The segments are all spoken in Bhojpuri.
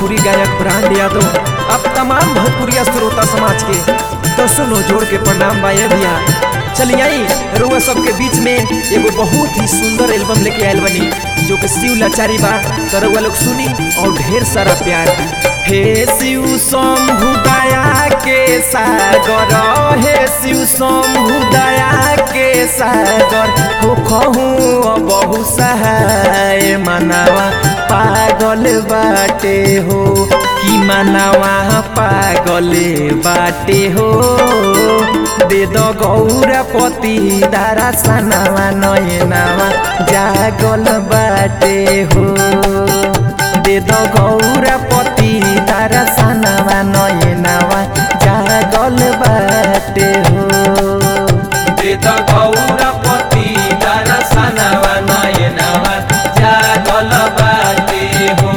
भोजपुरी गायक ब्रांड यादव अब तमाम भोजपुरिया श्रोता समाज के दसों नो जोड़ के प्रणाम बा ये भैया चलिए आई रुआ सबके बीच में एगो बहुत ही सुंदर एल्बम लेके आयल बनी जो कि शिव लाचारी बा तो रुआ लोग सुनी और ढेर सारा प्यार दी हे शिव शंभु दया के सागर हे शिव शंभु दया के सागर हो कहूँ बहु सहाय मनावा पागल बाटे हो कि मनावा पागल बाटे हो दे दो गौरपति दारा सनावा नयनावा जागल बाटे हो दे दो गौरपति दारा सनावा नयनावा जागल बाटे हो दे द गौरपति दर्शनवा नयनवा जागल बाटे हो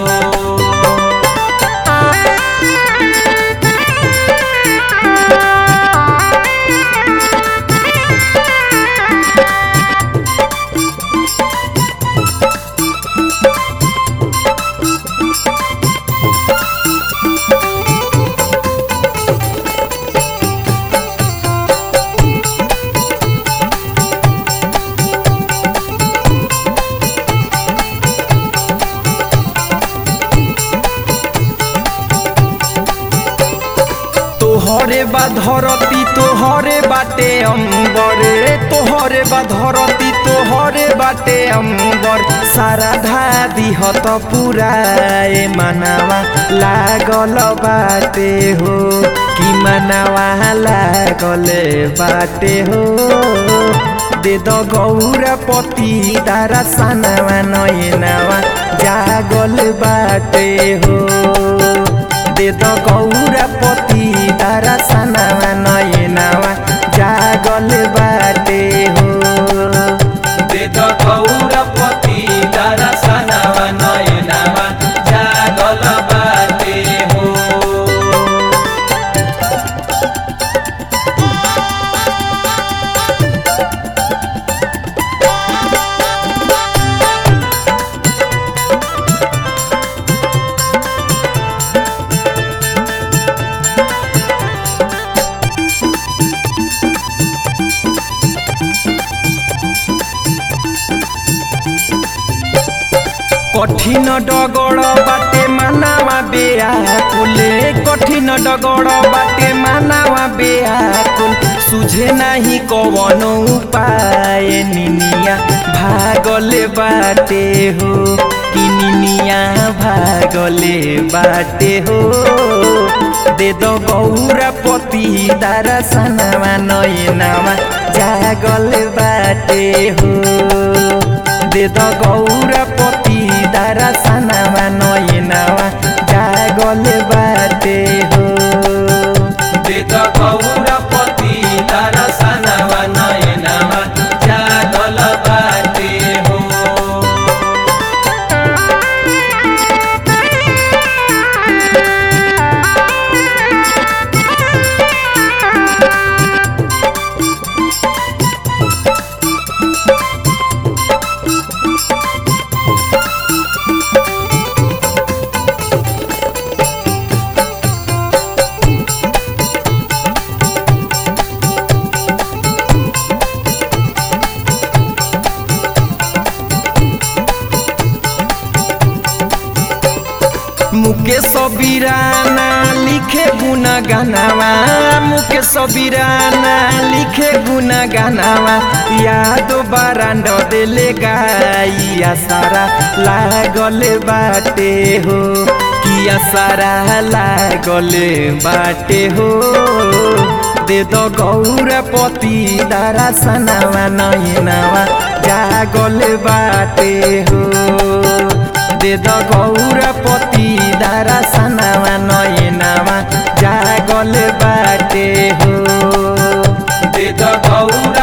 तोहरे बा धरती तोहरे बाटे अम्बरे तोहरे बा धरती तोहरे बाटे अम्बर सारा धादी हत पुराए मनावा लागल बाटे हो कि मनावा लागल बाटे हो दे द गौरपति दारा सनावा नयनावा जागल बाटे हो दे द गौरपति तारा सनावा नयनावा जागल बाटे हो दे द गौरपति दर्शनवा नयनवा जागल बाटे हो কঠিন ডগড় বাটে মানাওয়া বেয়াকুলে কঠিন ডগড় বাটে মানাওয়া বেয়াকুল সুঝে নাহি কবন উপায় নিনিয়া ভাগলে বাটে হো কি নিনিয়া ভাগলে বাটে হো দে দ গৌরপতি দারা সানামা নয়নামা জাগল বাটে হো दे द गौरपति दारा सनावा नयनावा जागल बाटे हो दे द गौरपति दर्शनवा नयनवा जागल बाटे हो मुके सबीराना लिखे गुना गानावा मुके सबीराना लिखे गुना गानावा याद बारांड देले गाइया सारा लागल बाटे हो किया सारा लागल बाटे हो दे द गौरपति दारा सनावा नयनावा जागल बाटे हो दे द गौरपति दारा सनावा नयनावा जागल बाटे हो दे द गौर